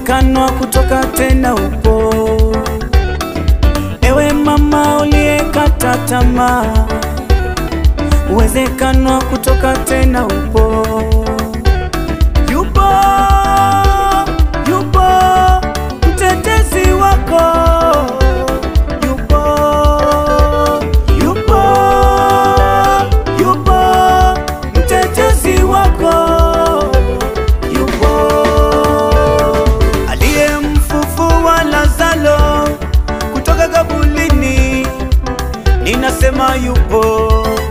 uwezekano wa kutoka tena upo. Ewe mama uliyekata tamaa, uwezekano wa kutoka tena upo. Yupo, yupo mtetezi wako, yupo, yupo, yupo mtetezi wako, yupo aliyemfufua Lazaro kutoka kabulini, ninasema yupo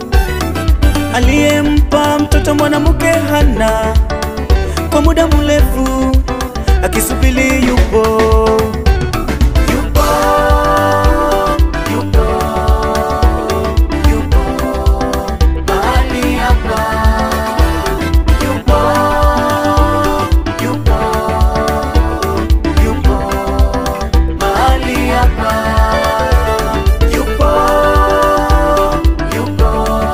aliyempa mtoto mwanamke Hana kwa muda mrefu akisubiri, yupo yupo yupo yupo mahali hapa yupo yupo yupo mahali hapa yupo yupo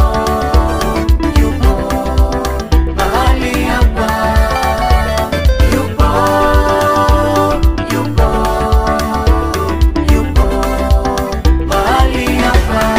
yupo mahali hapa yupo yupo yupo mahali hapa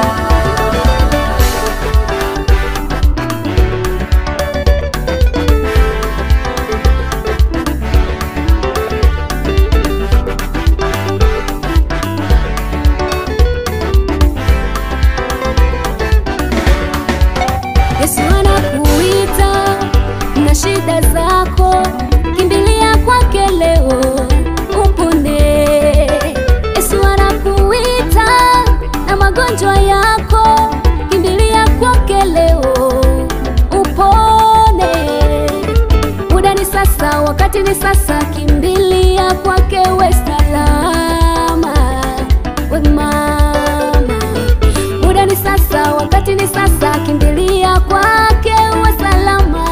Yesu anakuita na shida zako, kimbilia kwake leo upone. Yesu anakuita na magonjwa yako, kimbilia kwake leo upone. Muda ni sasa, wakati ni sasa, kimbilia kwake we salama, we mama muda ni sasa, wakati ni sasa, kimbilia kwake uwe salama.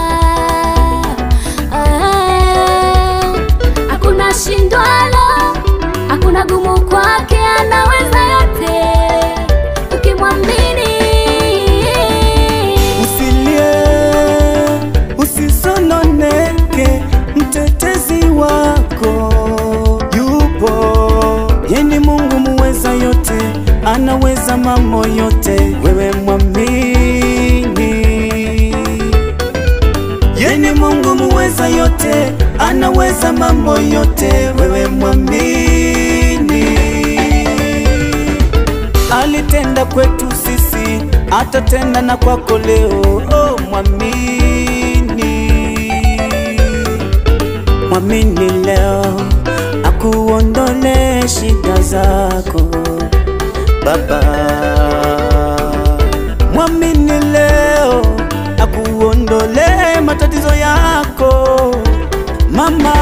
Ah, Hakuna shindwalo, hakuna gumu kwake, anaweza yote ukimwamini. Usilie, usisononeke, mtetezi wako yupo. Yeye ni Mungu muweza yote, anaweza mambo yote, wewe mwamini. Yeye ni Mungu muweza yote, anaweza mambo yote, wewe mwamini alitenda kwetu sisi, atatenda na kwako leo. Oh, mwamini, mwamini leo, akuondole shida zako Baba. Mwamini leo, akuondole matatizo yako Mama.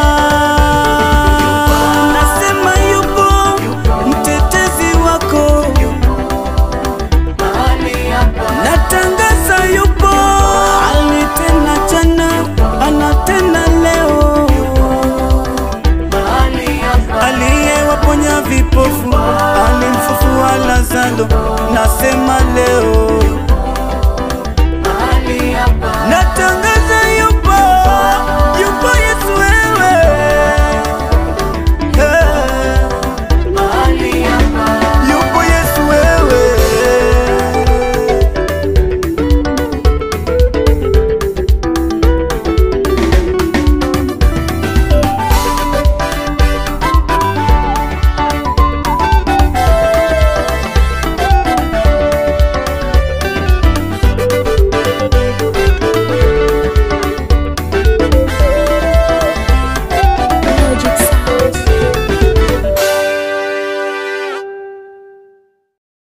Nasema yupo mtetezi wako natangaza yupo, alitenda jana, anatenda leo, aliyewaponya vipofu, alimfufua Lazaro,